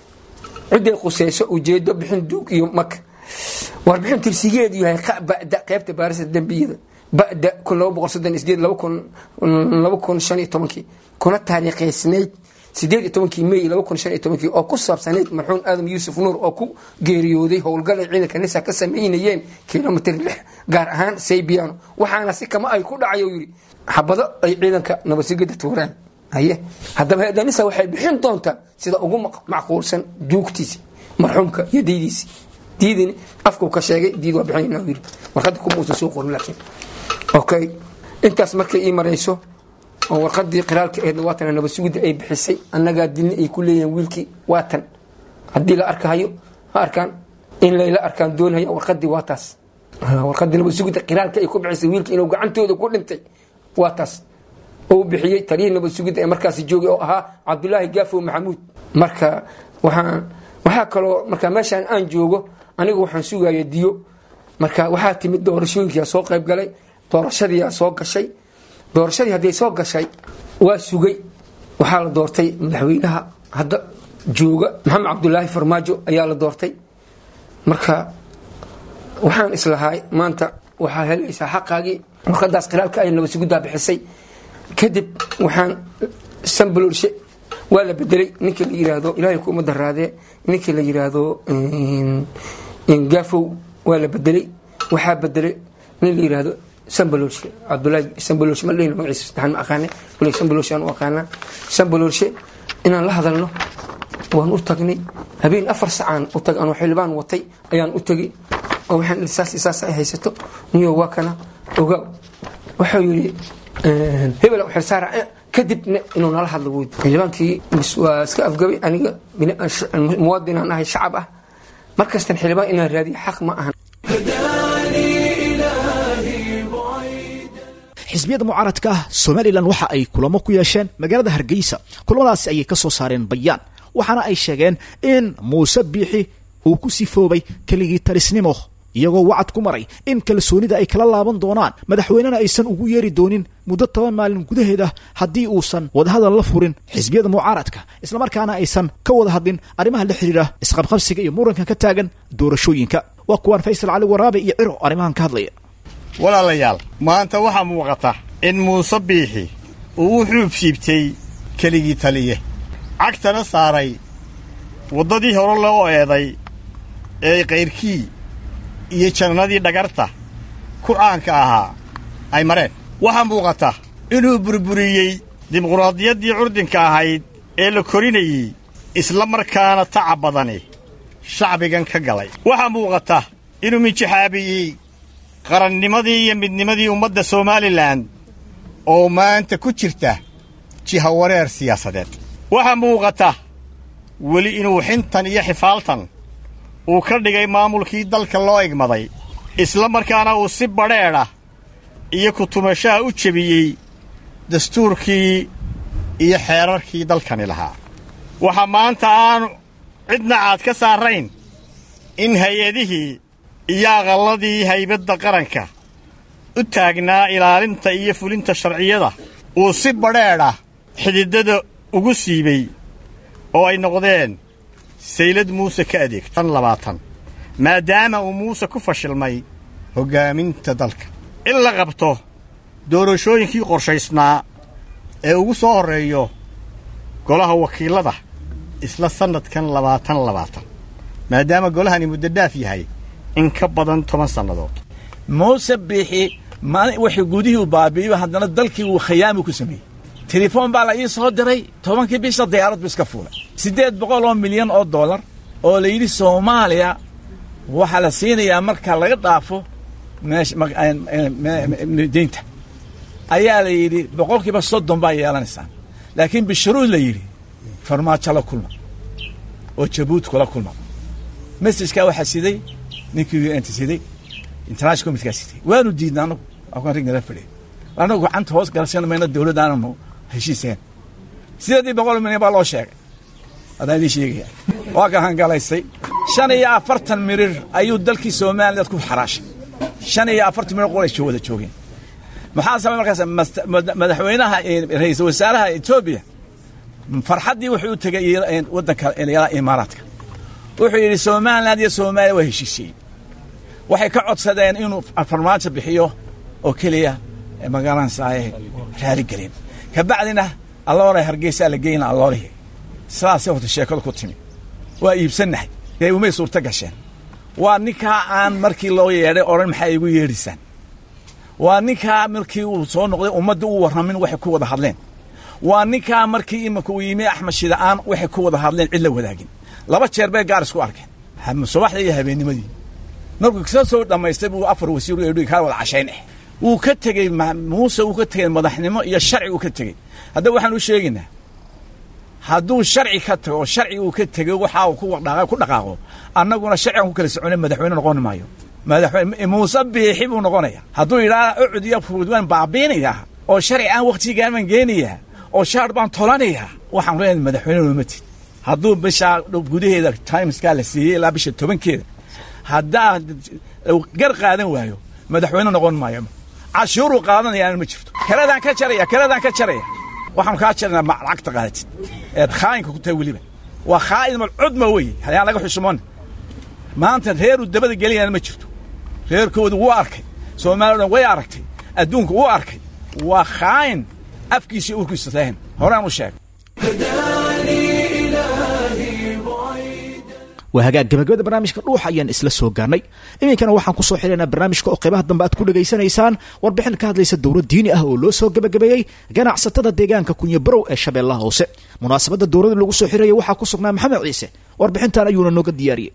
ciday qusayso ujeedo bixin duug iyo maka warbixin tirsigeedu yahay bada qaybta baarista dembiyada bada kun laba boqol soddon sideed laba kun laba kun shan iyo tobankii kuna taariikhaysnayd sideed iyo tobankii may laba kun shan iyo tobankii oo ku saabsanayd marxuum aadam yuusuf nuur oo ku geeriyooday howlgalay ciidanka nisa ka sameynayeen kilomitr lix gaar ahaan saybiano waxaana si kama ay ku dhacay yidhi xabado ay ciidanka nabadsigida tuureen haye haddaba hay-adda nisa waxay bixin doontaa sida ugu macquulsan duugtiisi marxuumka iyo diidiisi diidini afkuu ka sheegay diid waa bixinayna yidhi warqadda kuma uusan soo qorin laakiin okay intaas markay ii marayso oo warqadii qiraalka aheedna waatan nabad sugidda ay bixisay annagaa dilni ay ku leeyihiin wiilkii waatan haddii la arkahayo ha arkaan in layla arkaan doonhaya warqadii waa taas warqadii nabad sugidda qiraalka ay ku bixisay wiilkii inuu gacantooda ku dhintay waa taas oo bixiyey taliyihii nabad sugidda ee markaasi joogay oo ahaa cabdulaahi gaafow maxamuud marka waxaan waxaa kaloo marka meeshaan aan joogo anigu waxaan sugaya diyo marka waxaa timid doorashooyinkiyaa soo qayb galay doorashadiiyaa soo gashay doorashadii hadday soo gashay waa sugay waxaa la doortay madaxweynaha hadda jooga maxamed cabdulaahi farmaajo ayaa la doortay marka waxaan islahay maanta waxaa helaysaa xaqaagii warqadaas khilaalka ay nabad suguddaa bixisay kadib waxaan sambalorshe waa la bedelay ninkii la yiraahdo ilaahay kuma daraadee ninkii la yiraahdo gaafow waa la bedelay waxaa bedelay nin la yiraahdo sambalorshe cabdulaahi sambalorshe ma dhehino magaciisa saddexaan ma aqaane waliga sambalorshe aan u aqaanaa sambalorshe inaan la hadalno waan u tagnay habeen afar sacaan u tag anoo xildhibaan watay ayaan u tegay oo waxaan saas saas ay haysato niyo waa kana ogaaw wuxuu yidhi hebel xilsaara kadibna inuu nala hadlo wood xildhibaankii waa iska afgabay aniga muwaadinaan ahay shacab ah markastan xildhibaan inaan raadiyo xaq ma ahan
xisbiyada mucaaradka ah somalilan waxa ay kulamo ku yeesheen magaalada hargeysa kulamadaasi ayay ka soo saareen bayaan waxaana ay sheegeen in muuse biixi uu ku sifoobay keligii talisnimo iyagoo wacad ku maray in kalsoonida ay kala laaban doonaan madaxweynena aysan ugu yeeri doonin muddo toban maalin gudaheeda haddii uusan wadahadal la furin xisbiyada mucaaradka islamarkaana aysan ka wada hadlin arrimaha la xidhiira isqabqabsiga iyo muranka ka taagan doorashooyinka waa kuwaan faysal cali waraabe iyo ciro arrimahan ka hadlaya
walaalayaal maanta waxaa muuqata in muuse biixi uu u xuub siibtay keligii taliye cagtana saaray waddadii hore loo eeday ee kayrkii iyo jannadii dhagarta ku caanka ahaa ay mareen waxaa muuqata inuu burburiyey dimuqraadiyaddii curdinka ahayd ee la korinayey isla markaana tacab badani shacbigan ka galay waxaa muuqata inuu minjixaabiyey qarannimadii iyo midnimadii ummadda somalilan oo maanta ku jirta jihawareer siyaasadeed waxaa muuqata weli inuu xintan iyo xifaaltan uu ka dhigay maamulkii dalka loo egmaday isla markaana uu si badheedha iyo kutumashaha u jebiyey dastuurkii iyo xeerarkii dalkani lahaa waxa maanta aanu cidna aad ka saarayn in hay-adihii iyo aqalladii haybadda qaranka u taagnaa ilaalinta iyo fulinta sharciyada uu si badheedha xididada ugu siibay oo ay noqdeen saylad muuse ka adeegto tan labaatan maadaama uu muuse ku fashilmay hoggaaminta dalka in la qabto doorashooyinkii qorshaysnaa ee ugu soo horreeyo golaha wakiillada isla sannadkan labaatan labaatan maadaama golahani muddo dhaaf yahay in ka badan toban sannadood
muuse biixi maalin wixii gudihii u baabi'iyo haddana dalkii uu khayaami ku sameeyey telefoon baa la ii soo diray tobankii bisha diyaarad bu iska fuulay siddeed boqol oo milyan oo dollar oo la yidhi soomaaliya waxaa la siinayaa marka laga dhaafo medeynta ayaa la yidhi boqolkiiba soddon baa yeelanaysaan laakiin bisharuud la yidhi farmaajo la kulma oo jabuuti kula kulma mesajkaa waxaa siday ninkii u nt siday international committekaa siday waanu diidna anagu akaan rig nala fadhiya anagu gacanta hoos galsan mayna dawladdaananu heshiiseen sideedii boqol milyan baa loo sheegay haddaan idiin sheegaya waa ka hangalaysay shan iyo afartan mirir ayuu dalkii somaliland ku xaraashay shan iyo afartan mirir qolay wada joogeen maxaa samay markaas madaxweynaha ra-iisul wasaaraha etoobiya farxaddii wuxuu u tegay waddanka imaaraadka wuxuu yidhi somaliland iyo soomaaliya waa heshiisiyey waxay ka codsadeen inuu farmaajo bixiyo oo keliya magaranaysaay raaligelin ka bacdina allooray hargeysaa la geyna alloolihii sidaasay horta sheekadu ku timi waa iibsannahay dee umay suurto gasheen waa ninkaa aan markii loo yeedhay odhan maxaa igu yeedhisaan waa ninkaa markii uu soo noqday ummadda u warramin waxay ku wada hadleen waa ninkaa markii iminka uu yimi axmed shida'aan waxay ku wada hadleen cid la wadaagin laba jeer bay gaar isku arkeen subaxdii iyo habeennimadii markuu ka soo dhammaystay buu afar wasiir u edhi kaa wada cashayn ah wuu ka tegey muuse uu ka tegey madaxnimo iyo sharci uu ka tegey haddaba waxaan u sheegaynaa hadduu sharci ka tago oo sharci uu ka tegey waxa uu ku dhaqaaqo annaguna sharcigan ku kala socone madaxweyne noqon maayo madaxweyne muuse biixi buu noqonaya hadduu yidhaha ucud iyo furuud waan baabiinayaa oo sharci aan wakhtigaan baan geenayaa oo shaar baan tolanayaa waxaan leeyahay madaxweyne looma tid hadduu bishaa gudaheeda timeskaa la siiyey ilaa bisha tobankeeda haddaa gar qaadan waayo madaxweyne noqon maayo cashuuruu qaadanayaana ma jirto keladaan ka jaraya keladaan ka jaraya waxaanu kaa jaraynaa lacagta qaadatid eed khaayinka ku tahay weliba waa khaa'in malcudma weye hayaan laga xusumoon maanta reeruu dabada geliyana ma jirto reerkoodu wuu arkay soomaaliya o dhan way aragtay adduunku wuu arkay waa khaayin afkiisa urkiisa lahayn horaan u sheegay
waa hagaag gabagabada barnaamijka dhuuxa ayaan isla soo gaarnay iminkana waxaan ku soo xidhaynaa barnaamijka oo qaybaha dambe aad ku dhegaysanaysaan warbixin ka hadlaysa dowlad diini ah oo loo soo gebagabeeyey ganacsatada deegaanka kunyabarow ee shabeellaha hoose munaasabadda dowladda lagu soo xiraya waxaa ku sugnaa maxamed ciise warbixintan ayuuna nooga diyaariyey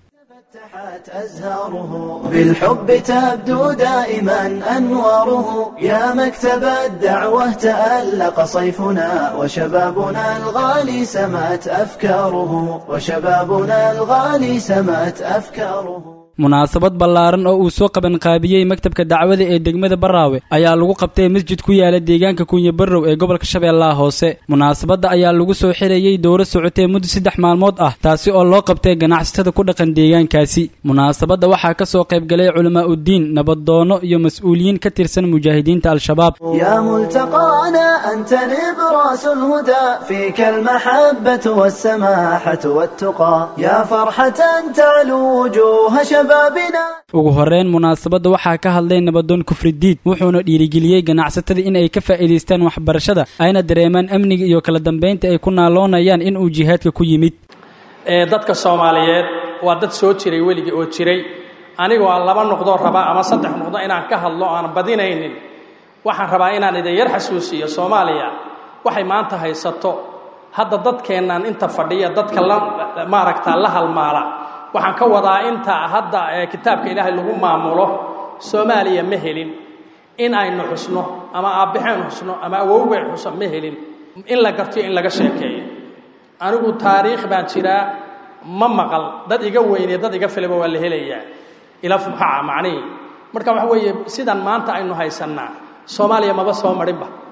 أزهاره بالحب تبدو دائما أنواره يا مكتب الدعوة تألق صيفنا وشبابنا الغالي سمت أفكاره وشبابنا الغالي سمت أفكاره
munaasabad ballaaran oo uu soo qabanqaabiyey maktabka dacwada ee degmada baraawe ayaa lagu qabtay masjid ku yaala deegaanka kunya barrow ee gobolka shabeellaha hoose munaasabadda ayaa lagu soo xirayey dowro socotee muddo saddex maalmood ah taasi oo loo qabtay ganacsatada ku dhaqan deegaankaasi munaasabadda waxaa ka soo qaybgalay culamaa uddiin nabaddoonno iyo mas-uuliyiin ka tirsan mujaahidiinta al-shabaab
يا ملتقانا أنت نبراس الهدى فيك المحبة والسماحة والتقى يا فرحة تعلو وجوه شبابنا
ugu horreyn munaasabadda waxaa ka hadlay nabadoon kufridiid wuxuuna dhiirigeliyey ganacsatada in ay ka faa'iidaystaan waxbarashada ayna dareemaan amniga iyo kala dambaynta ay ku naaloonayaan in uu jihaadka ku yimid
ee dadka soomaaliyeed waa dad soo jiray weligii oo jiray anigoo aan laba noqdoo rabaa ama saddex noqdo inaan ka hadlo aan badinaynin waxaan rabaa inaan idin yar xasuusiyo soomaaliya waxay maanta haysato hadda dadkeennan inta fadhiya dadka la maaragta la halmaala waxaan ka wadaa inta hadda ee kitaabka ilaahay lagu maamulo soomaaliya ma helin in aynu xusno ama aabbixeen xusno ama awowgeen xuso ma helin in la gartiyo in laga sheekeeyo anigu taariikh baan jiraa ma maqal dad iga weyne dad iga filaba waa la helayaa ila fuxaca macnihii marka waxa weeye sidan maanta aynu haysannaa soomaaliya maba soo marinba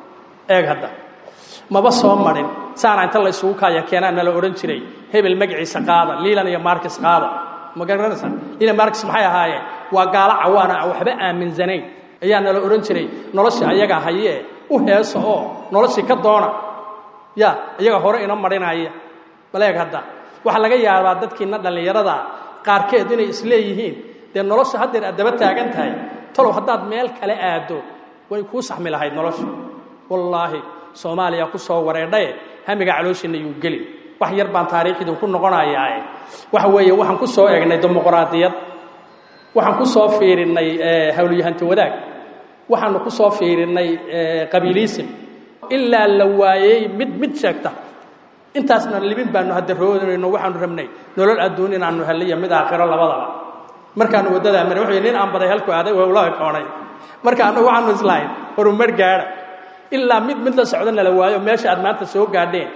eeg hadda maba soo marin saana inta la isugu kaaya keenaan nala odhan jiray hebel magaciisa qaada liilan iyo markis qaada ma garanaysa liilan markis maxay ahaayeen waa gaalo cawaana aan waxba aaminsanayn ayaa nala odhan jiray noloshii ayagaa hayee u heeso oo noloshii ka doona ya iyaga hore ina marinaya baleeg hadda waxaa laga yaabaa dadkiina dhallinyarada qaarkeed inay isleeyihiin dee nolosha haddeer aad daba taagan tahay talow haddaad meel kale aaddo way kuu saxmi lahayd nolosha wallaahi soomaaliya ku soo wareedhaye hamiga calooshiinna yuu geli wax yar baan taariikhdii ku noqonayaae waxa weeye waxaan ku soo egnay dimuqraadiyad waxaan ku soo fiirinnay hawlyahanti wadaag waxaanu ku soo fiirinnay qabiiliisim ilaa la waayey mid mid sheegta intaasna libin baanu hadaroodayno waxaanu rabnay nolol adduun inaanu heliyo mid aakhiro labadaba markaanu waddadaa maray wuxuu nin aan baday halku aaday wawlaha koonay marka annagu waxaanu islahayn horumar gaadha ilaa mid mid la socdo nala waayo meesha aad maanta soo gaadheen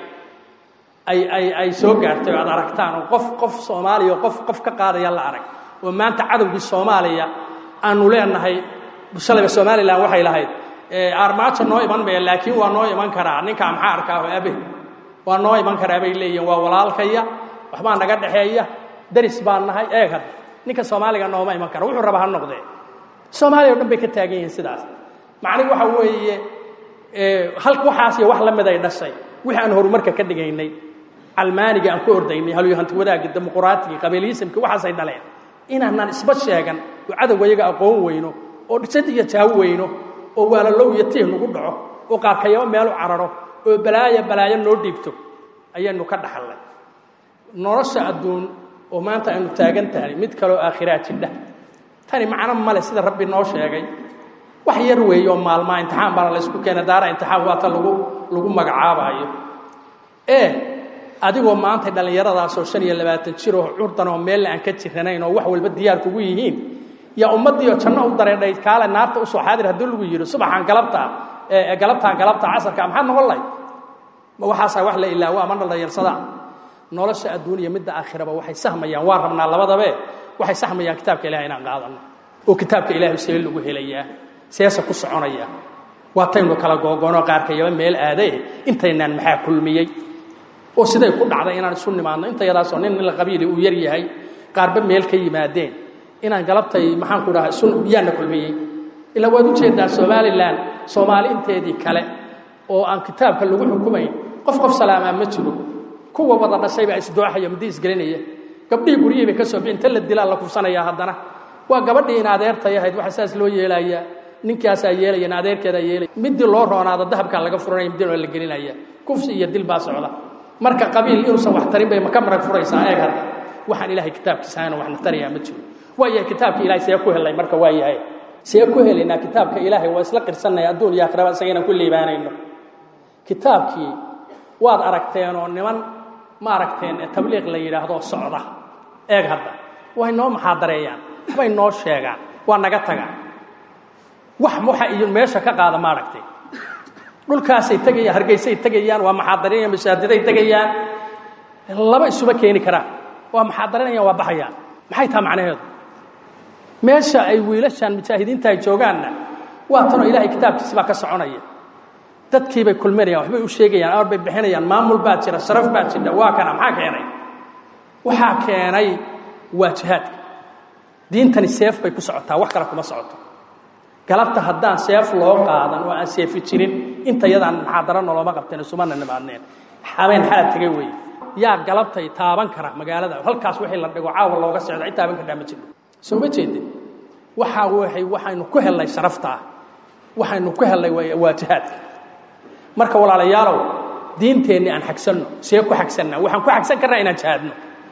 ay ay ay soo gaartay oo aad aragtaan oo qof qof soomaaliya oo qof qof ka qaadaya la arag oo maanta cadowgii soomaaliya aanu leenahay shalayba somalilan waxay lahayd armaajo noo iman maya laakiin waa noo iman karaa ninkaa maxaa arkaa oo abe waa noo iman karaa bay leeyihin waa walaalkaya waxbaa naga dhexeeya daris baan nahay eeg hadda ninka soomaaliga nooma iman kara wuxuu raba ha noqdee soomaaliya o dhan bay ka taagan yihiin sidaas macnihi waxa weeye hal waxaas iyo wax la mid ay dhashay wixii aan horumarka ka dhigaynay calmaaniga aan ku ordaynay halyohanti wadaagii dimuquraatigi qabiiliyisimki waxaasay dhaleen inaanaan isba sheegan oo cadowga iyaga aqoon weyno oo dhisad iyo jaawo weyno oo waalalow iyo tiih nagu dhaco oo qaarkayabo meelu cararo oo balaayo balaayo noo dhiibto ayaynu ka dhaxallay nolosha adduun oo maanta aynu taagan tahay mid kaloo aakhiraa jidha tani macno male sida rabbi noo sheegay wax yar weeye oo maalmaa imtixaan baana la ysku keena daara imtixaan waata lagu lagu magacaabaayo ee adigoo maanta dhallinyaradaasoo shan iyo labaatan jir oo curdan oo meelle aan ka jiranayn oo wax walba diyaar kugu yihiin yaa ummaddiioo janno u dareedhay kaale naarta usoo xaadir haddii lagu yidhi subaxaan galabtaa galabtaan galabta casarka maxaad noqon lahay ma waxaasaa wax la ilaawo ama dhaldhayarsadaa nolosha adduun iyo midda aakhiraba waxay sahmayaan waa rabnaa labadabe waxay sahmayaan kitaabka ilahay inaan qaadano oo kitaabka ilaahay see lagu helayaa seesa ku soconaya waataynu kala googoonoo qaarkayaba meel aadae intaynaan maxaa kulmiyey oo siday ku dhacday inaan isu nimaadno intayadaasoo nin nin la qabiili uu yar yahay qaarba meel ka yimaadeen inaan galabtay maxaanku dhaha isu yaana kulmiyey ilaa waad ujeedaa somalilan soomaali inteedii kale oo aan kitaabka lagu xukumayn qof qof salaamaa ma jiro kuwa wada dhashay baa isdooxaya muddi isgelinaya gabdhihii guryihii bay ka soo inta la dilaa la kufsanayaa haddana waa gabadhii in adeertay ahayd waxa saas loo yeelayaa ninkaasaa yeelaya in adeerkeedaa yeelaya midii loo roonaado dahabkaa laga furanaya midii la gelinaya kufsi iyo dil baa socda marka qabiil inuusan wax tarin bay ka marag furaysaa eeg hadda waxaan ilaahay kitaabkiisa ahayna waxna tarayaa ma jiro waa yahay kitaabka ilahay see ku helay marka waa yahay see ku helaynaa kitaabka ilaahay waa isla qirsanaya adduun iyo aakhiraba isaga inaan ku liibaanayno kitaabkii waad aragteen oo niman ma aragteen ee tabliiq la yidhaahdo socda eeg hadda way noo maxaadareeyaan waxbay noo sheegaan waa naga tagaan wax waxa iyo meesha ka qaada ma aragtay dhulkaasay tegayaan hargeysay tegayaan waa maxaadarinayaan masaajiday tegayaan laba isuba keeni karaan waa maxaadarinayaan waa baxayaan maxay taha macnaheedu meesha ay wiilashan mujaahidiinta ay joogaanna waa tanoo ilaahay kitaabkiisi baa ka soconaya dadkiibay kulminayaan waxbay u sheegayaan amar bay bixinayaan maamul baa jira sharaf baa jira waa kana maxaa keenay waxaa keenay waa jihaadka diintani seef bay ku socotaa wax kale kuma socoto galabta haddaan seef loo qaadan oo aan seefi jirin inta yadaan maxaadaro noloma qabteen isumana nimaadneen habeen xala tegay weeye yaa galabtay taaban kara magaalada halkaas wixii la dhigo caawa looga socda cid taaban kardhaa ma jiro soo ma jeedin waxaa waxay waxaynu ku hellay sharaftaa waxaynu ku hellay waa jihaadka marka walaalayaalow diinteenni aan xagsanno see ku xagsannaa waxaan ku xagsan karnaa inaan jihaadno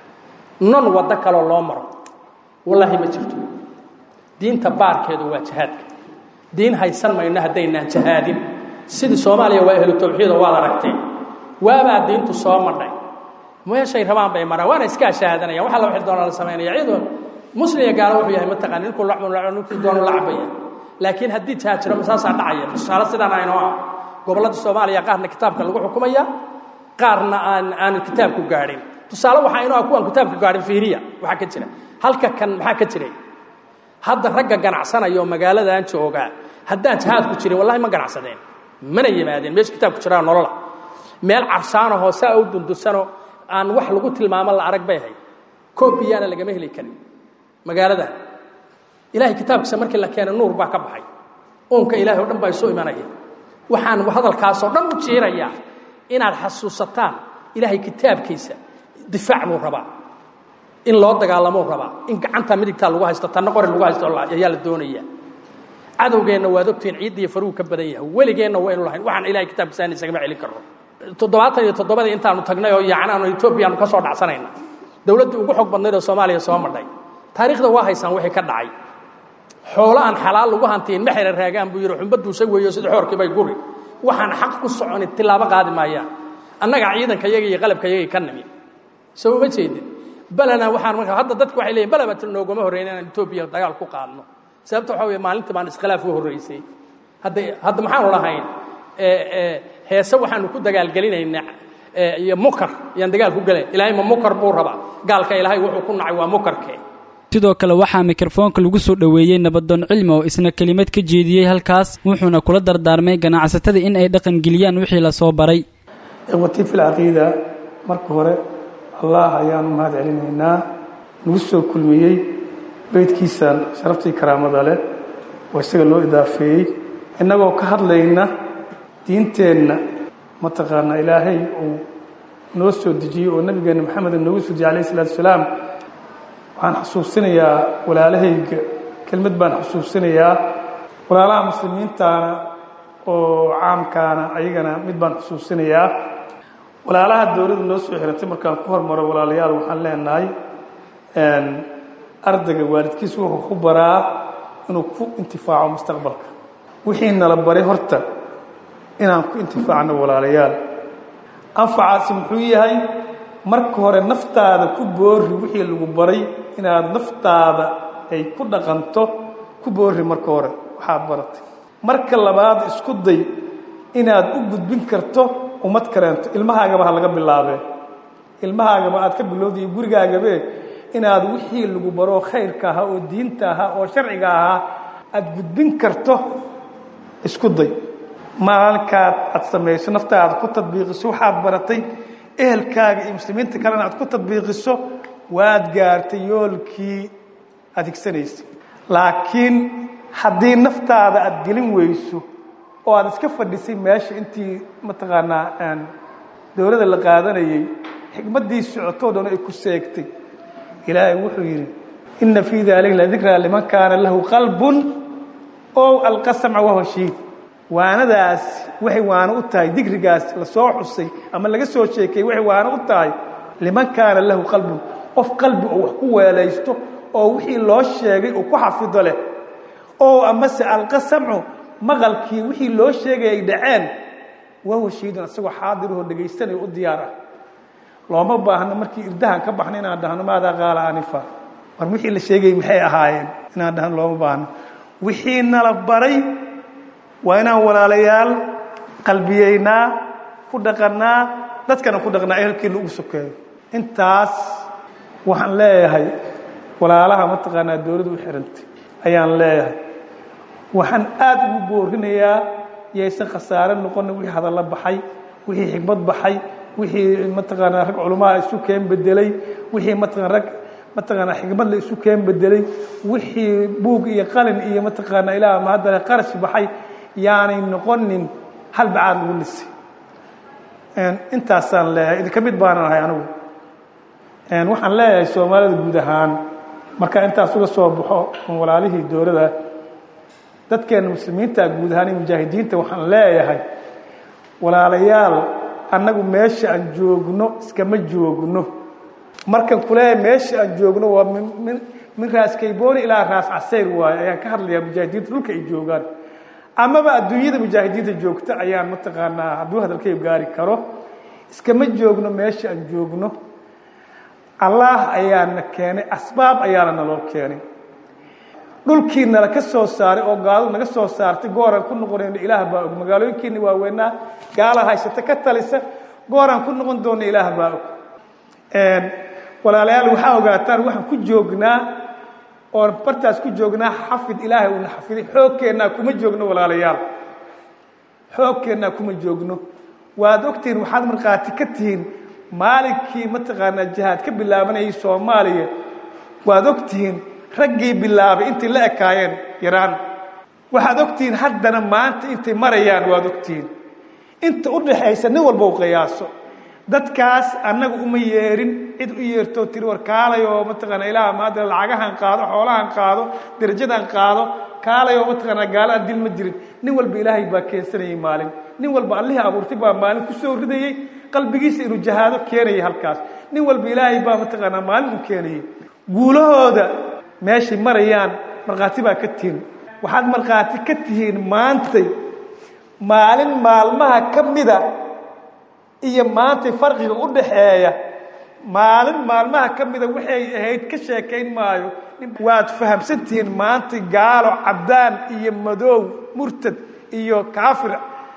non waddo kaloo loo maro wallaahi ma jirto diinta baarkeedu waa jihaadka diin haysan mayno haddaynaan jihaadin sidii soomaaliya waa ahlu tawxiido waad aragteen waabaa diintu soo madhay meeshay rabaan bay maraan waana iska shahaadanayaan waxa la wixii doona la samaynaya iyadoo muslim iyo gaalo wuxuu yahay mataqaan ninkuu lacbu ninkuu doono la cabaya laakiin haddii jihaad jiro masaasaa dhacaya tusaale sidaan aynoo ah gobollada soomaaliya qaarna kitaabka lagu xukumaya qaarna aan aan kitaabku gaadhin tusaale waxaa inoo ah kuwaan kitaabka gaadhin fiiriya waxaa ka jira halka kan maxaa ka jiray hadda ragga ganacsanaya oo magaaladan joogaa haddaan jihaadku jirin wallahi ma ganacsadeen mana yimaadeen meesha kitaabku jiraa nolola meel carsaanahoo saa u dundusano aan wax lagu tilmaamo la arag bay ahayd koobiyaana lagama heli karin magaaladan ilahay kitaabkiisa markii la keenay nuur baa ka baxay uunka ilahay o dhan baa isu imanaya waxaan hadalkaasoo dhan u jiirayaa inaad xasuusataan ilaahay kitaabkiisa difaac buu rabaa in loo dagaalamuu rabaa in gacanta midigtaa lagu haysto tanna qori lagu haysto ayaa la doonaya cadowgeenna waad ogtihiin ciidda iyo faruhu ka badan yahay weligeenna waynu lahayn waxaan ilahay kitaabkiisa aan isagama celin karno toddobaatan iyo toddobadii intaanu tagnay oo yacnaanu etoobiyaanu ka soo dhacsanayna dowladdii ugu xog badnayd oo soomaaliya soo madhay taariikhda waa haysaan wixii ka dhacay xoolo aan xalaal lagu hantiin ma xera raagaan buu yidhi xumba duusay weeyo sida xoorkii bay guri waxaan xaq ku soconin tilaabo qaadi maayaan annaga ciidanka yaga iyo qalabka yagii ka nimi soo uma jeedin balena waxaan marka hadda dadku waxay leeyihin balaba noogama horreyn inaan etoobiya dagaal ku qaadno sababta waxaa weeye maalintii baan iskhilaaf u horraysay hadda hadda maxaanu lahayn heese waxaanu ku dagaalgelinaynaa iyo mukar yaan dagaal ku gelayn ilaahay ma mukar buu rabaa gaalka ilaahay wuxuu ku nacay waa mukarkee
sidoo kale waxaa mikrofoonka lagu soo dhoweeyey nabadoon cilmi oo isna kelimad ka jeediyey halkaas wuxuuna kula dardaarmay ganacsatada in ay dhaqangeliyaan wixii la soo baray
ikhwatii fi lcaqiida marka hore allah ayaanu mahad celinaynaa nagu soo kulmiyey beydkiisaan sharaftii karaamada leh oo isaga loo idaafeeyey innagoo ka hadlayna diinteenna mataqaanaa ilaahay uu noo soo dejiyey oo nebigeenna maxamed noogu soo dejiyey alayh isalaatu wasalaam waxaan xusuusinayaa walaalahayga kelmad baan xusuusinayaa walaalaha muslimiintaana oo caamkaana ayagana mid baan xusuusinayaa walaalaha dowladda noo soo xirantay markaan ku hormaro walaalayaal waxaan leenahay ardayga waalidkiisu wuxuu ku baraa inuu ku intifaaco mustaqbalka wixii nala baray horta inaan ku intifaacno walaalayaal anfacaasi muxuu yahay marka hore naftaada ku boorri wixii lagu baray inaad naftaada ay ku dhaqanto ku boorri marka hore waxaad baratay marka labaad isku day inaad u gudbin karto ummad kaleento ilmahaagaba ha laga bilaabee ilmahaagaba aad ka bilowday gurigaagabe inaad wixii lagu baro khayrka ahaa oo diinta ahaa oo sharciga ahaa aad gudbin karto isku day maalinkaad aad samayso naftaada ku tadbiiqiso waxaad baratay ehelkaaga iyo muslimiinta kalena aad ku tadbiiqiso waad gaartay yoolkii aad higsanaysay laakiin haddii naftaada aad gelin weyso oo aad iska fadhisay meesha intii mataqaanaa dowladda la qaadanayay xikmaddii socotoo dhan ay ku seegtay ilaahay wuxuu yidhi inna fii daalika la dikraa liman kaana lahu qalbun ow alqa samca wahuwa shahiid waanadaas waxay waano u tahay digrigaas la soo xusay ama laga soo sheekayey waxay waano u tahay liman kaana lahu qalbun qof qalbi oo wax ku weelaysto oo wixii loo sheegay uu ku xafido leh oo amase alqa samcu maqalkii wixii loo sheegay ay dhaceen wahuwa shahiidun isagoo xaadirahoo dhagaysanayo u diyaar ah looma baahno markii irdahan ka baxno inaan dhahno maadaa qaala anifa war wixii la sheegayay maxay ahaayeen inaan dhahno looma baahno wixii nala baray waa inaan walaalayaal qalbiyeynaa ku dhaqannaa dadkana ku dhaqnaa ehelkiina ugu sokeeyo intaas waxaan leeyahay walaalaha mataqaanaa dowladda u xirantay ayaan leeyahay waxaan aad ugu boorinayaa yaysan khasaare noqonin wixii hadallo baxay wixii xikmad baxay wixii mataqaanaa rag culamaa isu keen bedelay wixii mataqaan rag mataqaanaa xikmad la isu keen bedelay wixii buug iyo qalin iyo mataqaanaa ilaah mahadale qarash baxay yaanay noqonin hal bacaad lagu lisay intaasaan leeyahay idinka mid baanan ahay anigu waxaan leeyahay soomaalida guud ahaan markaa intaas uga soo baxo on walaalihii dowladda dadkeena muslimiinta guud ahaan iyo mujaahidiinta waxaan leeyahay walaalayaal annagu meesha aan joogno iskama joogno markan kuleeyahay meesha aan joogno waa min min raas kaybooni ilaa raas casayr waayo ayaan ka hadlayaa mujaahidiinta dhulka ay joogaan amaba adduunyada mujaahidiinta joogta ayaan mataqaanaa hadduu hadalkayb gaari karo iskama joogno meesha aan joogno allaah ayaana keenay asbaab ayaana naloo keenay dhulkii nala ka soo saaray oo gaaladu naga soo saartay gooraan ku noqonayno ilaah baa og magaalooyinkiina waaweynaa gaala haysata ka talisa gooraan ku noqon doona ilaah baa og walaalayaal waxaa ogaataan waxaan ku joognaa oon bartaas ku joognaa xafid ilaahay uuna xafiday xoogkeennaa kuma joogno walaalayaal xoogkeennaa kuma joogno waad ogtihiin waxaad markhaati ka tihiin maalinkii mataqaanaa jihaad ka bilaabanayay soomaaliya waad ogtihiin raggii bilaabay intay la ekaayeen yaraan waxaad ogtihiin haddana maanta intay marayaan waad ogtihiin inta u dhaxaysa nin walba u qiyaaso dadkaas annaga uma yeerin cid u yeertoo tiri war kaalay oo mataqaana ilaah maadala lacagahan qaado xoolahan qaado darajadan qaado kaalay oo mataqaanaa gaalaan dil ma jirin nin walba ilaahay baa keensanayay maalin nin walba allihii abuurtay baa maalin ku soo ridayey qalbigiisa inuu jahaado keenayay halkaas nin walba ilaahay baa mataqaanaa maalin u keenayay guulahooda meeshay marayaan markhaati baa ka tihin waxaad markhaati ka tihiin maantay maalin maalmaha ka mida iyo maantay farqiga u dhaxeeya maalin maalmaha ka mida waxay ahayd ka sheekayn maayo waad fahamsantihiin maantay gaalo cabdaan iyo madoow murtad iyo kaafir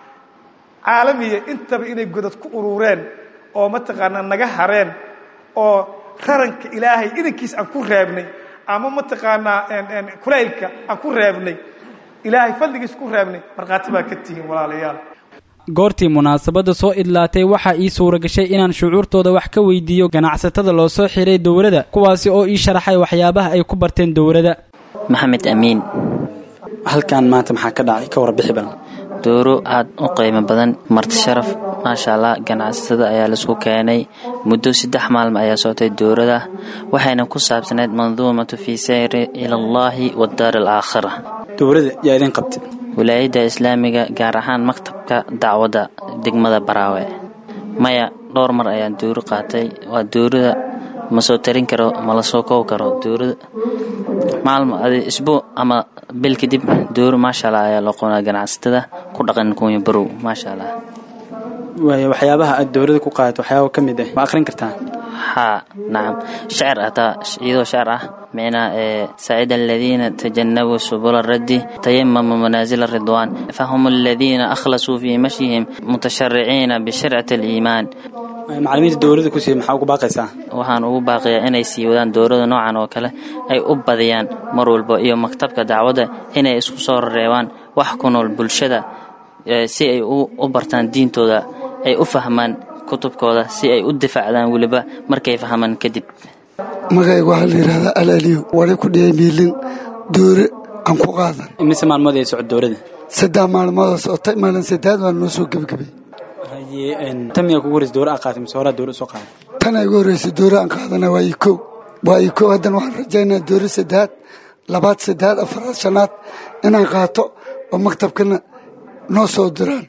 caalamiya intaba inay godad ku urureen oo mataqaanaa naga hareen oo raranka ilaahay idankiis aan ku reebnay ama mataqaanaa kulaylka aan ku reebnay ilaahay fadligiis ku reebnay markhaati baa ka tihiin walaalayaal
goortii munaasabadda soo idlaatay waxaa ii suura gashay inaan shucuurtooda wax ka weydiiyo ganacsatada loo soo xiray dowladda kuwaasi oo ii sharaxay waxyaabaha ay ku barteen dowladda
maxamed amiin
halkan maanta maxaa ka dhacay ka warbixi badan
dooro aad u qiimo badan marti sharaf maasha allah ganacsatada ayaa laisku keenay muddo saddex maalmo ayaa socotay dowrada waxayna ku saabsanayd manduumatu fii sayri ila allahi wadaar alaakhira
dowladda yaa idin qabtay
wilaayadda islaamiga gaar ahaan maktabka dacwadda degmada baraawe maya dhowr mar ayaan dowro qaatay waa dowrada ma soo tarin karo ma la soo koob karo dowrada maalmo adi isbuuc ama bil kadib dowro maasha allah ayaa loo qonaa ganacsatada ku dhaqan kunya barow maasha allah
waaya waxyaabaha aad dowladda ku qaadato waxyaaba ka mid ah ma akhrin kartaa
haa nacam shacir hataa iyadoo shacir ah micnaa ee saacida aladiina tajanabuu subula raddi tayamamu manaasila ridwaan fahum aladiina akhlasuu fii mashyihim mutashariciina bishircati aliimaan
macalimiinta dowladda ku siiya maxaa ugu baaqaysaa
waxaan ugu baaqiyaa inay sii wadaan dowlada noocan oo kale ay u badiyaan mar walba iyo maktabka dacwadda inay isku soo reebaan wax ku nool bulshada si ay u bartaan diintooda ay u fahmaan kutubkooda si ay u difaacdaan weliba markay fahmaan kadib
magayga waxaa la yidhahdaa alaaliyo wali ku dhiyay miilin doore aan ku qaadan
imise maalmood ay socod dowladda
saddex maalmoodoo socotay maalin saddeed waa noo soo gebagabay
tan miyaa kugu horeysa dowra aa qaatay mise horaa dowra soo qaaday
tan ay ugu horreysay doore aan qaadana waa ii kow waa ii kow haddana waxaan rajaynaa doore saddexaad labaad saddexaad afaraad shanaad inaan qaato oo maktabkana noo soo diraan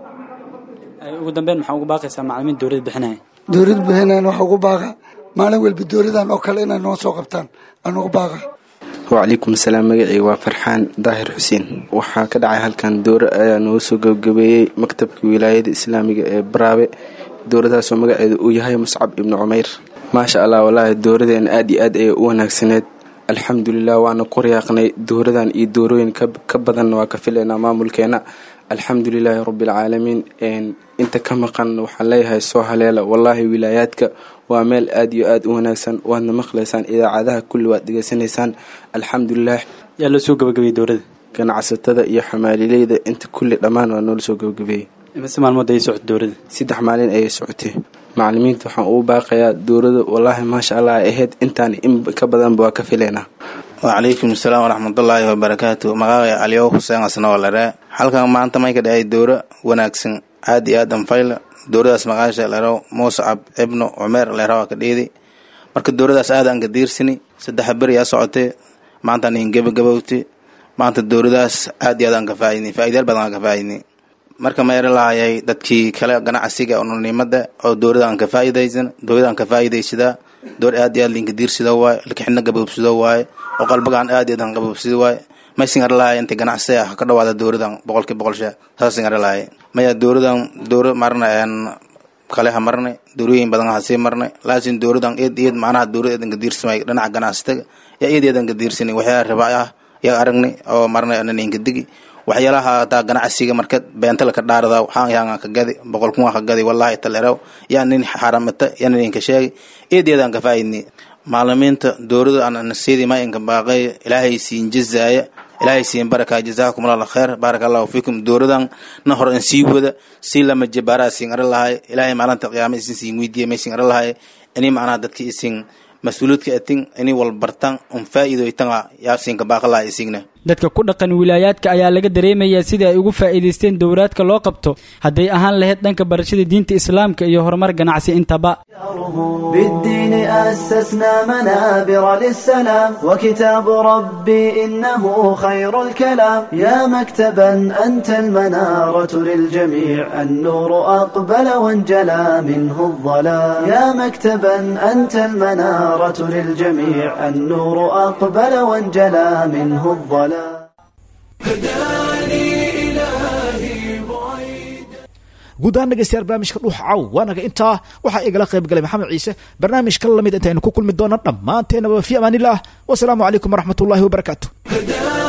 ugu dambeyn maxaa ugu baaqaysaa macalimiin dowladda bixinaya
dowlad bixinayan waxaa ugu baaqa maalin walba dowladan oo kale inay noo soo qabtaan aan ugu baaqa
wacalaykum asalaam magacii waa farxaan daahir xuseen waxaa ka dhacay halkan dowra ayaa nooga soo gabagabeeyey maktabka wilaayada islaamiga ee baraabe dowladaasoo magaceedu uu yahay muscab ibnu cumeyr maasha allah walaahi dowladeena aad iyo aad ayay u wanaagsaneed alxamdulilah waana ku riyaaqnay dowladan iyo doorooyin ka badanna waa ka filaynaa maamulkeena alxamdulilaahi rabbialcaalamiin inta ka maqan waxaan leeyahay soo haleela wallaahi wilaayaadka waa meel aad iyo aad u wanaagsan waadna maqlaysaan idaacadaha kulli waad dhegeysanaysaan alxamdulilah
yaa loo soo gabagabeeyey dowladda
ganacsatada iyo xamaalileyda inta kulli dhammaan waa noola soo gabagabeeyey
imise maalmood ayay socotay dowladda
saddex maalin ayay socotay macalimiinta waxaan ugu baaqayaa dowladda wallaahi maasha allah ay ahayd intaan in ka badanba waa ka filaynaa
wacalaykum asalaam waraxmatullaahi wabarakaatu magacay caliyow xuseen asnoolare halkan maanta may ka dhacay dowro wanaagsan aad iyo aad anfayla dowradaas maqaasha lero muscab ibnu cumeer lero ka dhiidi marka dowradaas aad aan ka diirsani saddex beri yaa socotay maantaan ihin gebagabowti maanta dowradaas aad iyo aad aan ka faa'idnay faa'iidayaal badan aan ka faa'idnay marka ma eri lahayay dadkii kale ganacsiga ununimada oo dowlada aan ka faa'idaysan dowlada aan ka faa'idaysadaa dowr aad iyo aad linka diirsida waaye lakaxina gaboobsida waaye oo qalbagaan aad iyo aad aan gaboobsida waaye maysin ari lahay inta ganacsi ah ka dhawaada dowladan boqolkii boqol shee saasin ari lahay maya dowladan dowra marna een kale ha marnay dowrooyin badan ha sii marnay laakiin dowladan eed eed macnaha dowlad eedan ka diirsamay dhinaca ganacsiga yaa eed eedan ka diirsanay waxyaala ribaac ah yaa aragnay oo marnay anan ka digi waxyaalaha hataa ganacsiga marka beentala ka dhaarada waxaan yahan ka gadi boqol kun ka gadi wallahi taleerow yaa nin xaramata yaa nin ka sheegay eed eedan ka faa'idnay maalimiinta dowlada aan nasiidi ma inka baaqay ilaahay siin jazaaya ilaahay siin baraka jazaakum allah khair baaraka allahu fiikum dowradan na hor in sii wada si lama jabaaraha siin ara lahay ilaahay maalinta qiyaama isin siin weydiiya may siin ara lahay ini macnaha dadka isin mas-uuliyadka atin ini walbartan un faa'iido itanga yaa siinka baaqa laha isigna
dadka ku dhaqan wilaayaadka ayaa laga dareemayaa sida ay ugu faa'iidaysteen dowraadka loo qabto hadday ahaan lahayd dhanka barashada diinta islaamka iyo horumar ganacsi intaba
بالدين أسسنا منابر للسلام وكتاب ربي إنه خير الكلام يا مكتبا أنت المنارة للجميع النور أقبل وانجلى منه الظلام يا مكتبا أنت المنارة للجميع النور أقبل وانجلى منه الظلام
guud ahaan dhegeystayaal barnaamijka dhuux caw waanaga intaa waxaa igala qayb galay maxamed ciise barnaamijka lamid intaynu ku kulmi doona dhammaanteenaba fi amaanillaah wasalaamu calaykum waraxmat ullahi wabarakaatu